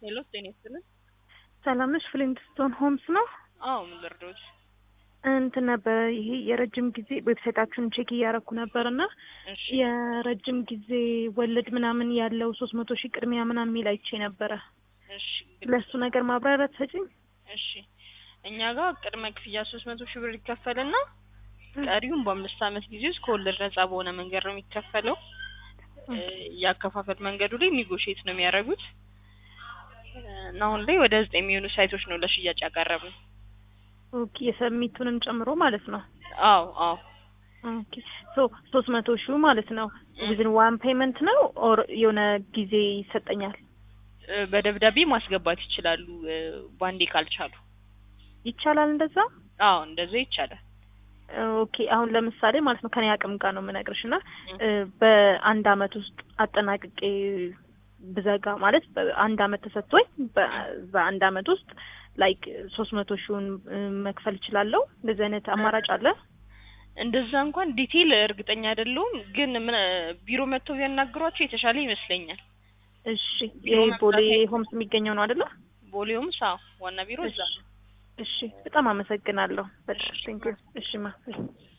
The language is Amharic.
ሄሎ ጤና ይስጥልን። ሰላም ነሽ? ፍሊንትስቶን ሆምስ ነው። አዎ ምን ልርዳዎት? እንትን ነበረ ይሄ የረጅም ጊዜ ዌብሳይታችሁን ቼክ እያረኩ ነበር እና እሺ የረጅም ጊዜ ወለድ ምናምን ያለው ሶስት መቶ ሺህ ቅድሚያ ምናምን የሚል አይቼ ነበረ። እሺ ለሱ ነገር ማብራሪያ ትሰጪኝ? እሺ እኛ ጋር ቅድመ ክፍያ ሶስት መቶ ሺህ ብር ይከፈልና ቀሪውን በአምስት ዓመት ጊዜ ውስጥ ከወለድ ነጻ በሆነ መንገድ ነው የሚከፈለው። እ የአከፋፈል መንገዱ ላይ ኒጎሽዬት ነው የሚያደርጉት እና አሁን ላይ ወደ ዘጠኝ የሚሆኑ ሳይቶች ነው ለሽያጭ ያቀረብነው። ኦኬ የሰሚቱንም ጨምሮ ማለት ነው። አዎ አዎ ኦኬ ሶ ሶስት መቶ ሺህ ማለት ነው ዊዝን ዋን ፔመንት ነው ኦር የሆነ ጊዜ ይሰጠኛል? እ በደብዳቤ ማስገባት ይችላሉ እ ባንዴ ካልቻሉ። ይቻላል እንደዛ? አዎ እንደዛ ይቻላል። ኦኬ አሁን ለምሳሌ ማለት ነው ከኔ አቅም ጋር ነው የምነግርሽ እና እ በአንድ አመት ውስጥ አጠናቅቄ ብዘጋ ማለት በአንድ አመት ተሰጥቶኝ በ- በአንድ አመት ውስጥ ላይክ ሶስት መቶ ሺውን እ መክፈል እችላለሁ? እንደዚህ አይነት አማራጭ አለ? እንደዛ እንኳን ዲቴይል እርግጠኛ አይደለሁም፣ ግን ምን ቢሮ መጥተው ቢያናግሯቸው የተሻለ ይመስለኛል። እሺ ቢሮ ይሄ ቦሌ መምጣት- ሆምስ የሚገኘው ነው አይደለ? ቦሌውም ሳ ዋና ቢሮ እዛ ነው። እሺ በጣም አመሰግናለሁ። በጣም ቴንክ ዩ። እሺ ማ